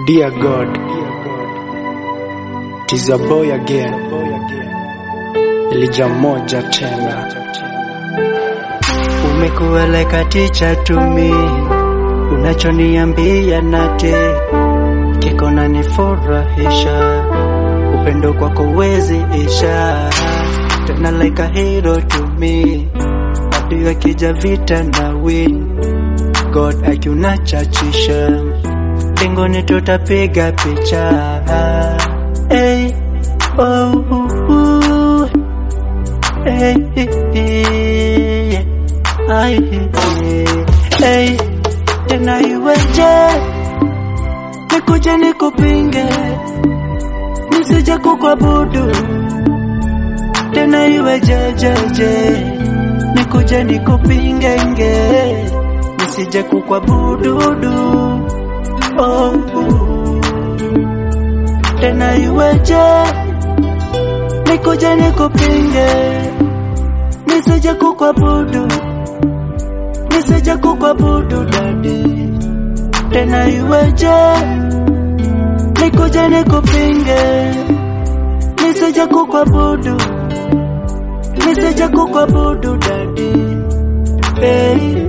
Dear God, tis your boy again, Elijah moja tena. Umekuwa like a teacher to me, unachoniambia nate kiko na nifurahisha, upendo kwako wezi isha, tena like a hero to me, adui akija vita na win, God akiunachachisha, mbinguni tutapiga picha hey, oh, uh, uh, hey, hey, Ai, hey, tena iweje nikuje nikupinge nisije kukuabudu tena iwejejeje nikuje nikupinge nge nisije kukuabududu oh, uh. tena iweje nikuje nikupinge nisije kukuabudu nisije kukuabudu dadi, tena iweje nikuje nikupinge, nisije kukuabudu, nisije kukuabudu dadi. Hey,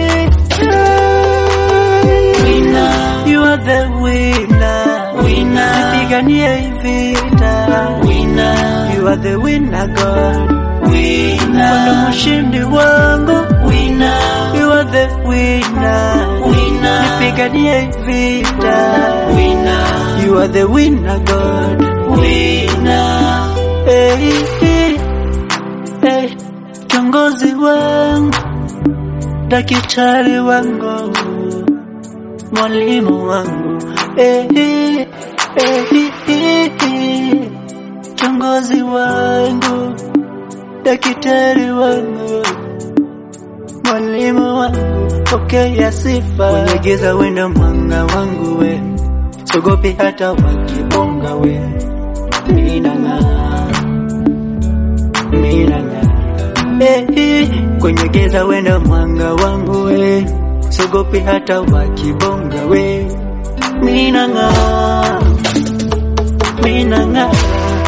winner, you are the winner, winner, nipiganie hii vita, winner, you are the winner God, winner, ndo mshindi wangu, winner, you are the winner, winner, nipiganie hii vita, winner, you are the winner God, winner, hey, hey, hey, kiongozi wangu, daktari wangu mwalimu wangu eh, eh, eh, eh, eh, kiongozi wangu daktari wangu mwalimu wangu pokea sifa kwenye giza wendo mwanga wangu we sogopi hata wakibonga we minang'aa minang'aa eh, eh, kwenye giza wendo mwanga wangu we sogopi hata wakibonga we minang'aa minang'aa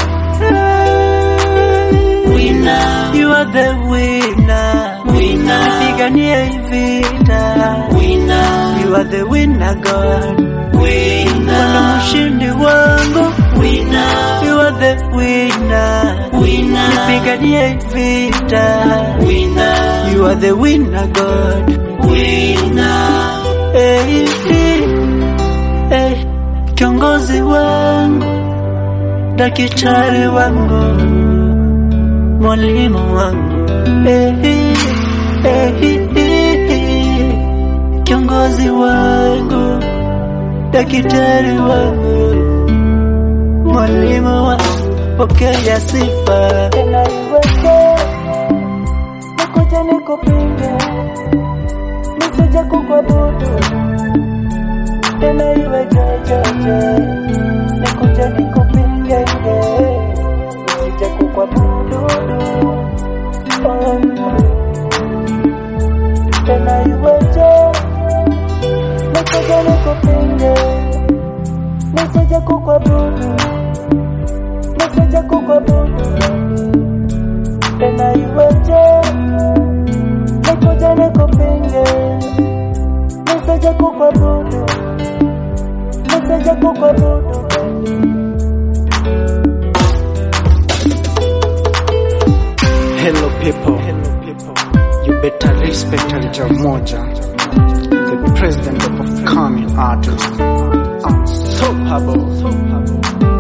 winner you are the winner winner nipiganie hii vita winner you are the winner god winner wana mshindi wangu winner you are the winner winner nipiganie hii vita winner you are the winner god winner hey, hey, hey. kiongozi wangu daktari wangu mwalimu wangu eh, eh, eh, eh, kiongozi wangu daktari wangu mwalimu wangu pokea sifa tena iweke nikuja nikupinge nisije kukuabudu tena iwe jejeje nikuja nikupinge nisije kukuabudu oh, tena iweje nisije nikupinge nisije kukuabudu nisije kukuabudu tena iweje nikuje nikupinge nisije kukuabudu nisije kukuabudu Hello people, you better respect Elijah moja, the president of upcoming artists. Unstoppable.